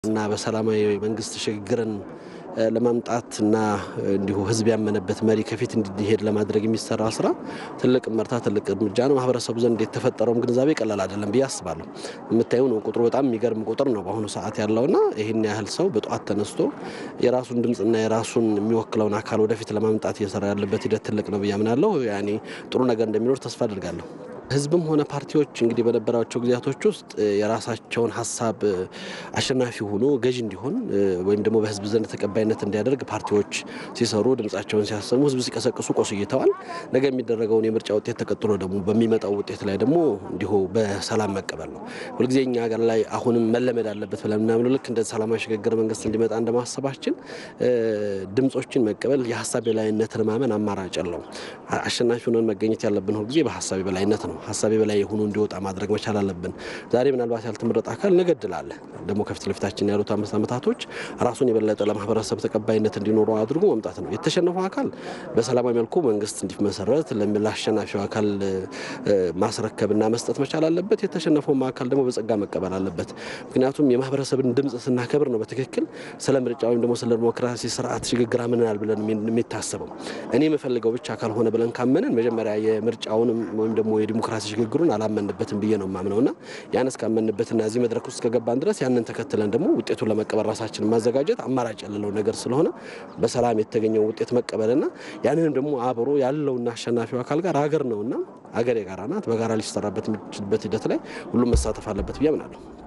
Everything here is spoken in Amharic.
እና በሰላማዊ መንግስት ሽግግርን ለማምጣት እና እንዲሁ ህዝብ ያመነበት መሪ ከፊት እንዲሄድ ለማድረግ የሚሰራ ስራ ትልቅ መርታ ትልቅ እርምጃ ነው። ማህበረሰቡ ዘንድ የተፈጠረውም ግንዛቤ ቀላል አይደለም ብዬ አስባለሁ። የምታየው ነው ቁጥሩ በጣም የሚገርም ቁጥር ነው በአሁኑ ሰዓት ያለውና ይህን ያህል ሰው በጠዋት ተነስቶ የራሱን ድምፅና የራሱን የሚወክለውን አካል ወደፊት ለማምጣት እየሰራ ያለበት ሂደት ትልቅ ነው ብዬ አምናለሁ። ያኔ ጥሩ ነገር እንደሚኖር ተስፋ አድርጋለሁ። ህዝብም ሆነ ፓርቲዎች እንግዲህ በነበራቸው ጊዜያቶች ውስጥ የራሳቸውን ሀሳብ አሸናፊ ሆኖ ገዥ እንዲሆን ወይም ደግሞ በህዝብ ዘንድ ተቀባይነት እንዲያደርግ ፓርቲዎች ሲሰሩ ድምጻቸውን ሲያሰሙ ህዝብ ሲቀሰቅሱ ቆይተዋል። ነገ የሚደረገውን የምርጫ ውጤት ተቀጥሎ ደግሞ በሚመጣው ውጤት ላይ ደግሞ እንዲሁ በሰላም መቀበል ነው። ሁልጊዜ እኛ ሀገር ላይ አሁንም መለመድ አለበት ብለን ምናምነው ልክ እንደ ሰላማዊ ሽግግር መንግስት እንዲመጣ እንደማሰባችን ድምጾችን መቀበል የሀሳብ የበላይነትን ማመን አማራጭ የለውም። አሸናፊ ሆነን መገኘት ያለብን ሁልጊዜ በሀሳብ የበላይነት ነው። ሀሳቤ በላይ የሆኑ እንዲወጣ ማድረግ መቻል አለብን። ዛሬ ምናልባት ያልተመረጠ አካል ነገ እድል አለ። ደግሞ ከፊት ለፊታችን ያሉት አምስት ዓመታቶች ራሱን የበለጠ ለማህበረሰብ ተቀባይነት እንዲኖረው አድርጎ መምጣት ነው። የተሸነፈው አካል በሰላማዊ መልኩ መንግስት እንዲመሰረት ለአሸናፊው አካል ማስረከብና መስጠት መቻል አለበት። የተሸነፈውም አካል ደግሞ በጸጋ መቀበል አለበት። ምክንያቱም የማህበረሰብን ድምፅ ስናከብር ነው በትክክል ስለ ምርጫ ወይም ደግሞ ስለ ዲሞክራሲ ስርዓት ሽግግር አምነናል ብለን የሚታሰበው። እኔ የምፈልገው ብቻ ካልሆነ ብለን ካመንን መጀመሪያ የምርጫውንም ወይም ደግሞ የዲሞክራሲ ሽግግሩን አላመንበትም ብዬ ነው የማምነውና ያን እስካመንበትና እዚህ መድረክ ውስጥ ከገባን ድረስ ያንን ተከትለን ደግሞ ውጤቱን ለመቀበል ራሳችንን ማዘጋጀት አማራጭ ያለው ነገር ስለሆነ በሰላም የተገኘው ውጤት መቀበልና ያንንም ደግሞ አብሮ ያለውና አሸናፊው አካል ጋር ሀገር ነውና ሀገር የጋራ ናት። በጋራ ሊሰራበት የሚችልበት ሂደት ላይ ሁሉም መሳተፍ አለበት ብዬ አምናለሁ።